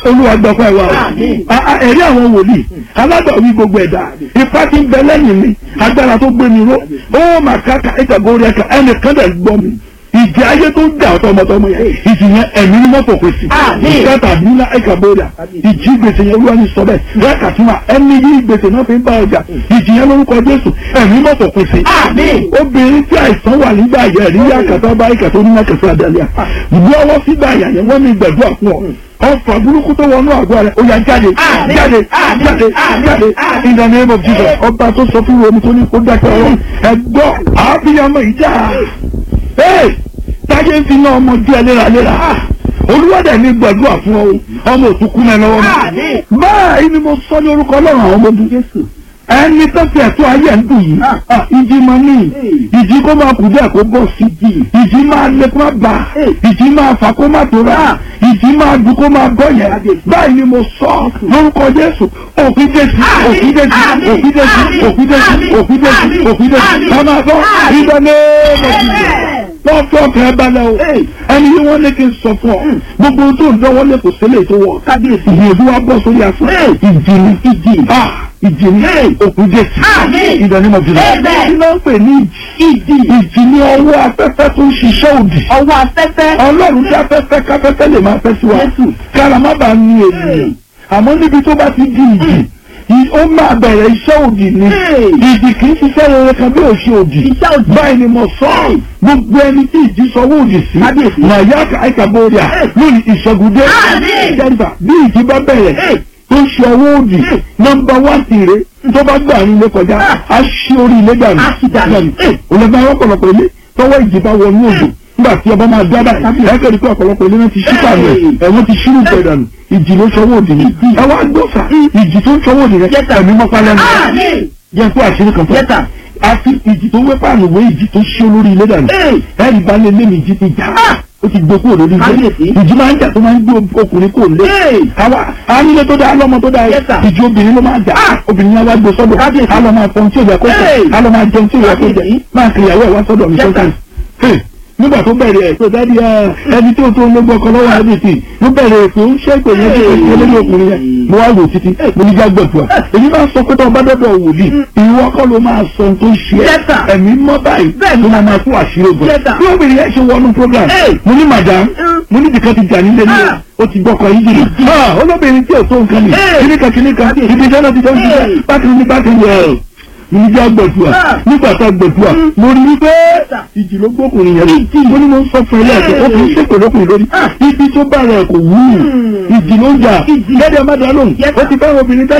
olúwa gbọ́pẹ́ wa o Àmín. A- a- ẹ̀rí àwọn wòlíì alágbàwí gbogbo ẹ̀dá ipá tí ń bẹ lẹ́yìn mi agbára tó gbé mi ró ó mà káka ìtàgórí ẹ̀ka ẹnìkan dẹ̀ gbọ́ mi ìjì ayé tó ń jà tọmọtọmọ yẹn ìjì yẹn ẹ̀mí ní mọ́tò kò sí Àmín. ìkẹta nílá ìkàbọ̀dà ìjì gbèsè yẹn olúwa ní sọ bẹ́ẹ̀ rẹ́ẹ̀kà tún wà ẹni yí gbèsè náà fi ń bá ọjà ìjì yẹn lórúkọ jésù ẹ̀mí mọ́tò kò sí Àmín. obìnrin tí àìsàn wà nígbà yẹn rí yàkàtà bá ìkàtà onímọ̀kẹsà àdàlẹ́ à gbọ́wọ́ sígbà yà yẹn wọ́n ní gbẹ̀dúrà fún ọ ọfà burúkú tó wọnú àgọ́ rẹ̀ ó yá jáde Àmín. jáde Àmín. jáde Àmín. jáde Àmín. in the name of Jesus ọba tó sọ fún omi tó ní kó dákẹ́ ọ̀rọ̀ ẹ̀gbọ́ àbíyamọ ìjà ee táyé ń fi náà ọmọ díẹ̀ léraléra olúwàdà ní gbàdúrà fún ọ ọmọ òtúkú náà lọ́wọ́ Àmín. mi báyìí ni mo sọ ní orúkọ ọlọ́run àwọn ọmọ ogun jésù ẹni tó fi ẹ̀tọ́ ayé ẹ̀ ń dùn yìí ah, ìjì máa ní ìjì kó máa kù díẹ̀ kó bọ̀ sí ìjì máa lé kó máa bà ìjì máa fà kó máa tó rà ìjì máa dùn kó máa bọ̀ yẹn báyìí ni mo sọ lórúkọ jésù òfin jésù òfin jésù òfin jésù òfin jésù òfin jésù òfin jésù ká máa bọ̀ ìdánilẹ́ẹ̀mọ̀ wọ́n fẹ́ ọkàn ẹ balẹ̀ o ẹni yìí wọ́n lé kí n sọ fún ọ gbogbo ohun tó ń dánwọ́ lé kò sílẹ̀ tó wọ̀ kábíyèsí ìyẹ̀dú wa bọ́ sórí aṣọ ìjì ni ìjì ah ìjì ni òkú jésù Àmín. ìdánimọ̀ jùlọ Amen. kí ló ń pè ní ìjì ìjì ni ọwọ́ afẹ́fẹ́ tó ń ṣiṣẹ́ òdì ọwọ́ afẹ́fẹ́ ọlọ́run tí afẹ́fẹ́ káfẹ́fẹ́ lè máa fẹ́ sí wa kára má bàa ní ènìyàn àmọ́ níbi tó bá ti di ìjì ì- ó máa bẹ̀rẹ̀ iṣẹ́ òdì ni ìjì kì í ṣiṣẹ́ rere kan bí òṣì òdì Iṣẹ́ òdì. báyìí ni mo sọ ọ́ gbogbo ẹni tí ìjì sọwọ́ òdì sí màyà àìkàbọ̀rìà lórí ìṣẹ́gùdé Àmín. jẹ́rìfà bí ìjì bá bẹ̀rẹ̀ tó ṣe ọwọ́ òdì nọ́mbà wá tìrẹ tó bá gbà ní ilé kọjá á ṣí orí ilé dànù Á ṣí dànù. olùgbà ọ̀pọ̀lọpọ̀ ilé tọwọ́ ìjì bá wọnú òdò nígbà tí ọba máa dá báyìí ẹ̀kẹ́ rí pé ọ̀pọ̀lọpọ̀ ilé náà ti ṣí pàmò ẹ̀ ẹ̀wọ̀n ti ṣírù pẹ̀ dànù ìjì ló ṣọwọ́ òdì ni ẹ wá gbọ́fà ìjì tó ń ṣọwọ́ òdì rẹ ẹ̀mí mọ́pá lẹ́nu Àmín. jẹ́ kó àṣírí kan fún Yes, sir. àfi ìjì tó wé pààlù wé ìjì tó ṣí olórí ilé dànù ẹ̀rí bá lé lé mi ìjì ti jà ó ti gbé kúrò lórí ilé Kábíyèsí. ìjì máa ń jà tó máa ń gbé ọkùnrin kúrò lé àwa anílé tó dáa lọ́mọ tó dáa Yes, sir. ìjì obìnrin ló máa jà obìnrin yẹn wá gbé sọ́dọ̀ Kábíyèsí. á lọ máa fọhun tí ò yẹ kó jẹ Hey. á lọ máa jẹun tí ò yẹ kó jẹ Kábíyèsí. máa kiri ìyàwó ẹ̀ wá sọ́dọ̀ mi Yes, sir. sọ́kàn nígbà tó bẹ̀rẹ̀ ẹ̀ tó dáadé ẹni tó tó lógbó ọkọ lọ́wọ́ ẹbí ló bẹ̀rẹ̀ èpè ń ṣe pé yẹn tó tó tó lórí ọkùnrin yẹn mo wá wò títí mo ní já gbẹ̀dùà èyí máa sọ pé tó ọba dọ́dọ̀ wòlíì ìwọ kọ́ ló máa sọ ohun tó ń ṣe Yes, sir. ẹ́ ẹ̀mí mọ́ báyìí Bẹ́ẹ̀ni. tó máa máa fún àṣírí ogun Yes, sir. bí obìnrin yẹn ṣe wọnú program Hey. mo ní madam mo ní bìkan ti jà nílé ní Ah. o ti gbọ́kọ̀ yìí jìnnà Ah, olóbìnrin tí ò tó nǹkan ni Hey. kíníkan kíníkan ibi iṣẹ́ náà ti jẹun Hey. jíjẹ bákan ní bákan yẹ ní jẹ́ gbẹ̀dùà Ah. nígbà tá gbẹ̀dùà mo rí wípé ìjì ló gbókùnrin yẹn rí mo ní mo ń sọ fún ilé ẹ̀kọ́ ó fi ń ṣèpè lókùnrin lórí ibi tó bá rẹ̀ kò wú ìjì ló ń jà gẹ́gẹ́ má dá lóhùn Yes, ó ti fẹ́ obìnrin tẹ́lẹ̀